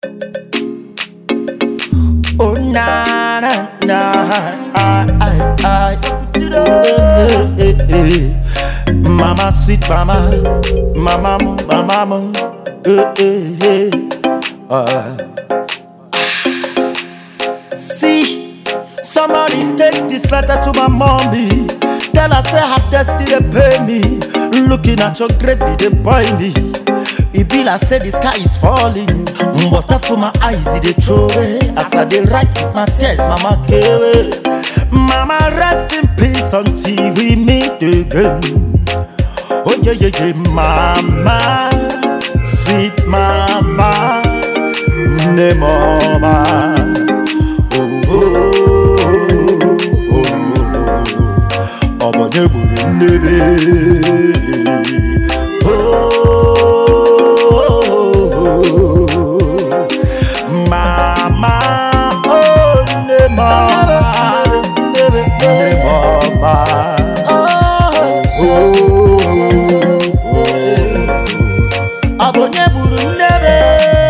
Oh na na na, I I I. Eh, eh, eh. Mama sweet mama, mama mo, mama mo, eh eh eh. Ah. See, somebody take this letter to my mommy. Tell her say her destiny pay me. Looking at your grave, they boy me. It be like say the sky is falling. Water from my eyes, it dey throw away. As I dey write with my tears, mama away. Mama rest in peace until we meet again. Oh yeah yeah yeah, mama, sweet mama, ne mama. Oh oh oh oh, oh. ọbọdé gburu nnebe. Oh, mama, oh ne mama, ne mama. Abonye buru nnebe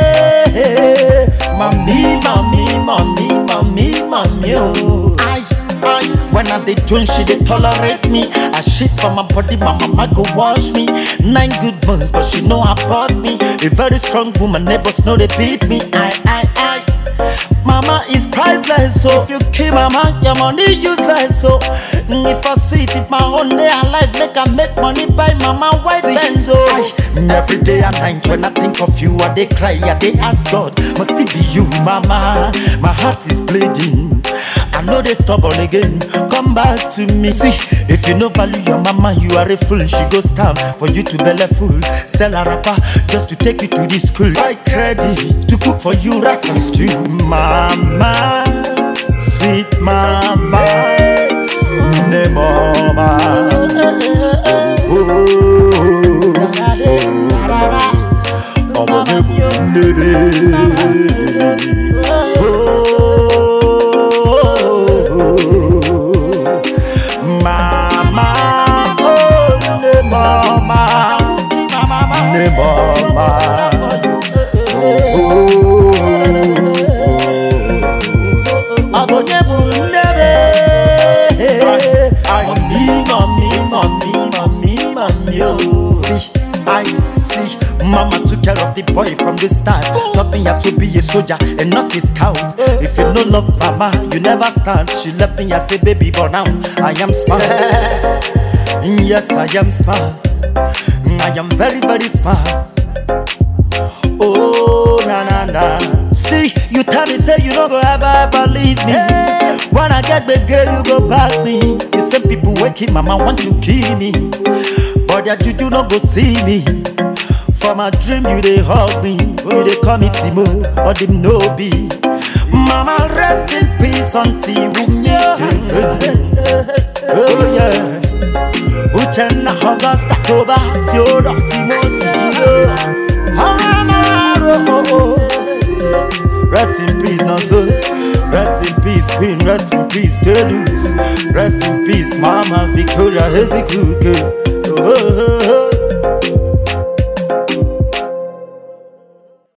Mami, mami, mami, mami, mami oh Ay, ay When I dey drink she dey tolerate me I shit for my body, my mama go wash me Nine good months but she know about me A very strong woman, neighbors know they beat me Ay, ay, ay Mama is priceless, so if you kill mama, your money useless. So mm, if I see it, if my own day alive, make I make money buy mama white Benz. Oh, mm, every day and night when I think of you, I dey cry, I dey ask God, must it be you, mama? My heart is bleeding. I know they stubborn again. Come back to me. See, if you no value your mama, you are a fool. She go stand for you to belly full. Sell a rapper just to take you to the school. Buy credit to cook for you rice and stew. Mama, sweet mama, ne mama. Oh, ọmọ mi bu nnebe. Oh, mama, oh, ne mama, ne mama. Abonye bu nnebe. Mami, mami, mami, mami, mami, oh. See, I see. Mama took care of the boy from the start. Taught me how to be a soldier and not a scout. If you no love mama, you never stand. She left me as a baby, but now I am smart. yes, I am smart. I am very, very smart. Oh, na na na. See, you tell me, say you don't go ever, ever leave me. When I get the girl, you go back me. You say people waking, mama want to kill me. But that juju no go see me. For my dream, you they hug me. You they call me Timo, or them no be. Mama, rest in peace until we meet again. Oh yeah. Uchenna August October Theodore Timothy Hamaro Rest in peace now so Rest in peace Queen Rest in peace Tedus Rest in peace Mama Victoria Hezekiah oh, oh, oh, oh.